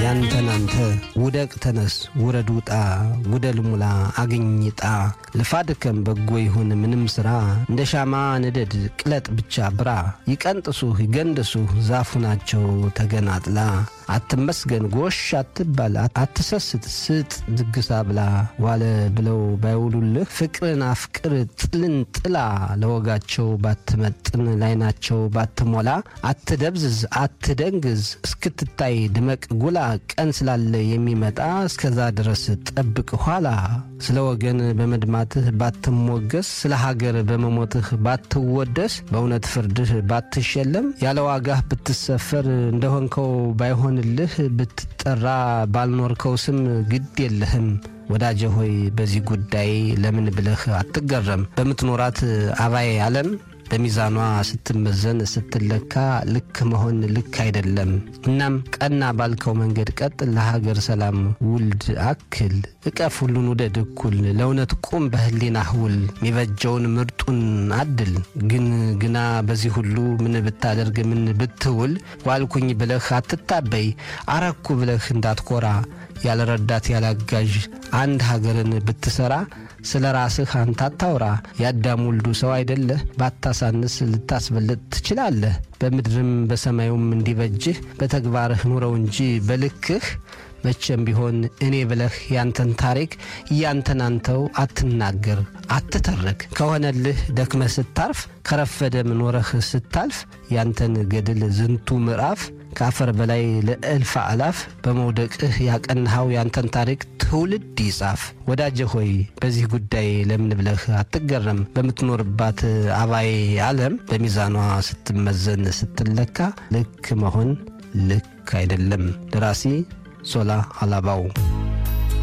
ያንተን አንተ ውደቅ ተነስ ውረድ ውጣ ጉደል ሙላ አግኝጣ ልፋ ድከም በጎ ይሁን ምንም ሥራ እንደ ሻማ ንደድ ቅለጥ ብቻ ብራ ይቀንጥሱህ ይገንድሱህ ዛፉ ናቸው ተገናጥላ አትመስገን ጎሽ አትባል አትሰስት ስጥ ድግሳ ብላ ዋለ ብለው ባይውሉልህ ፍቅርን አፍቅር ጥልን ጥላ ለወጋቸው ባትመጥን ላይናቸው ባትሞላ አትደብዝዝ አትደንግዝ እስክትታይ ድመቅ ጉላ ቀን ስላለ የሚመጣ እስከዛ ድረስ ጠብቅ ኋላ ስለ ወገን በመድማትህ ባትሞገስ ስለ ሀገር በመሞትህ ባትወደስ በእውነት ፍርድህ ባትሸለም ያለ ዋጋህ ብትሰፈር እንደሆንከው ባይሆን ልህ ብትጠራ ባልኖርከው ስም ግድ የለህም። ወዳጀ ሆይ በዚህ ጉዳይ ለምን ብለህ አትገረም። በምትኖራት አባይ ዓለም በሚዛኗ ስትመዘን ስትለካ ልክ መሆን ልክ አይደለም። እናም ቀና ባልከው መንገድ ቀጥ ለሀገር ሰላም ውልድ አክል እቀፍ ሁሉን ውደድ እኩል ለእውነት ቁም በህሊናህ ውል የሚበጀውን ምርጡን አድል ግን ግና በዚህ ሁሉ ምን ብታደርግ ምን ብትውል ዋልኩኝ ብለህ አትታበይ አረኩ ብለህ እንዳትኮራ ያለ ረዳት ያላጋዥ አንድ ሀገርን ብትሰራ ስለ ራስህ አንተ አታውራ። የአዳም ውልዱ ሰው አይደለህ? ባታሳንስ ልታስበልጥ ትችላለህ። በምድርም በሰማዩም እንዲበጅህ በተግባርህ ኑረው እንጂ በልክህ መቼም ቢሆን እኔ ብለህ ያንተን ታሪክ እያንተን አንተው አትናገር፣ አትተርክ። ከሆነልህ ደክመህ ስታርፍ ከረፈደም ኖረህ ስታልፍ ያንተን ገድል ዝንቱ ምዕራፍ ከአፈር በላይ ለእልፍ አላፍ በመውደቅህ ያቀንሃው ያንተን ታሪክ ትውልድ ይጻፍ። ወዳጀ ሆይ በዚህ ጉዳይ ለምን ብለህ አትገረም። በምትኖርባት አባይ ዓለም በሚዛኗ ስትመዘን ስትለካ ልክ መሆን ልክ አይደለም። ደራሲ ሶላ አላባው